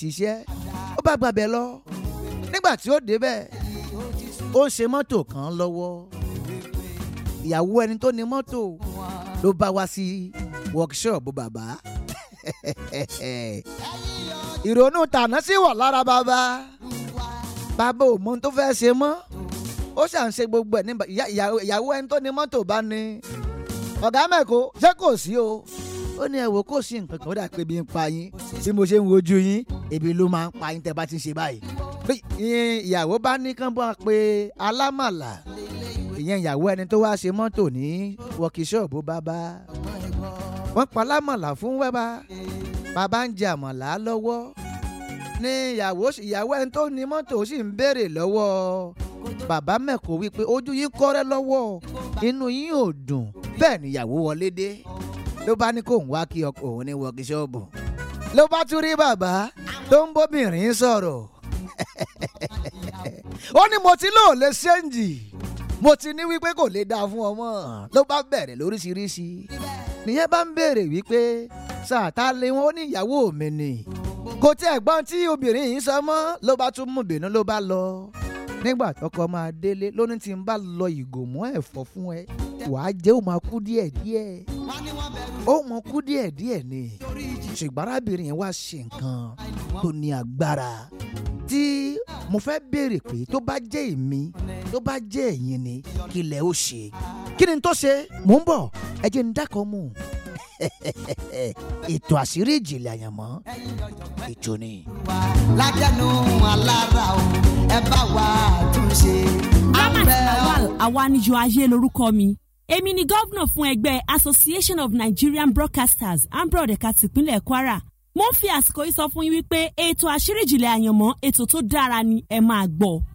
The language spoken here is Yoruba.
ṣiṣẹ́ ó bá gbàbẹ̀ lọ nígbà tí ó débẹ̀ ó ń ṣe mọ́tò kan lọ́wọ́ ìyàwó ẹni tó ní mọ́tò ló bá wá sí workshop bàbá ìrònú tàná sí wà lára bàbá bàbá ò mọ ohun tó fẹ́ ṣe mọ́ ó ṣà ń ṣe gbogbo ẹ̀ nígbà ìyàwó ẹni tó ní mọ́tò bá ní ọ̀gá mẹ́kọ ṣé kò sí o ó ní ẹ wò kò sí nǹkan kan ó dà pé bí n pa yín tí mo ṣe ń wojú yín ebi ló máa ń pa yín tẹ́ bá ti ń ṣe báyìí ìyàwó bá ní kán bá pe alámàlà ìyẹn ìyàwó ẹni tó wá ṣe mọ́tò ní wọ́kíṣọ́ọ̀bù bàbá wọ́n pa alámàlà fún wẹ́bà bàbá ń jẹ àmàlà lọ́wọ́ ní ìyàwó ìyàwó ẹni tó ní mọ́tò sì ń béèrè lọ́wọ́ bàbá mẹ́kọ̀ọ́ wípé ojú yín kọ́rẹ́ lọ́wọ́ inú yín ò dùn bẹ́ẹ̀ ni ìyàwó wọlé dé ló bá ní kó ń wá kí ọkọ òun ní wọ́kíṣọ́ọ̀bù ló bá tún rí bàbá tó ń bóbìnrin sọ̀rọ̀ ó ní mo ti lóò lè ṣéǹjì mo ti ní wípé kò lè dáa fún ọmọ ló bá bẹ̀rẹ̀ lóríṣiríṣi nìyẹn bá ń béèrè wípé sàtà lé wọn ó ní ìyàwó mi ni kò tí ẹ̀gbọ́n tí obìnrin yìí sọ mọ́ ló bá tún mú bínú ló bá lọ nígbà tọkọ máa délé lóní tí n bá lọ ìgò mọ́ ẹ̀fọ́ fún ẹ wàá jẹ́ ó máa kú díẹ̀ díẹ̀ ó mọ kú díẹ̀ díẹ̀ ni ṣùgbọ́n arábìnrin yẹn wá ṣe nǹkan tó ní agbára tí mo fẹ́ béèrè pé tó bá jẹ́ èmi tó bá jẹ́ ẹ̀yin ni kí lẹ̀ ó ṣe kí ni tó ṣe mò ń bọ̀ ẹ jẹ́ ń dákọ̀ mú ètò àṣírí ìjìnlẹ̀ àyànmọ́ ètò ni. lájẹnu alára o ẹ bá wa túnṣe. Ramat Lawal Awanijo Ayé lorúkọ mi èmi ni gómìnà fún ẹgbẹ́ Association of Nigerian Broadcasters ambrod ẹ̀ka tìpínlẹ̀ Kwara mo ń fi àsìkò yìí sọ fún yín wípé ètò àṣírí ìjìnlẹ̀ àyànmọ́ ètò tó dára ni ẹ máa gbọ́.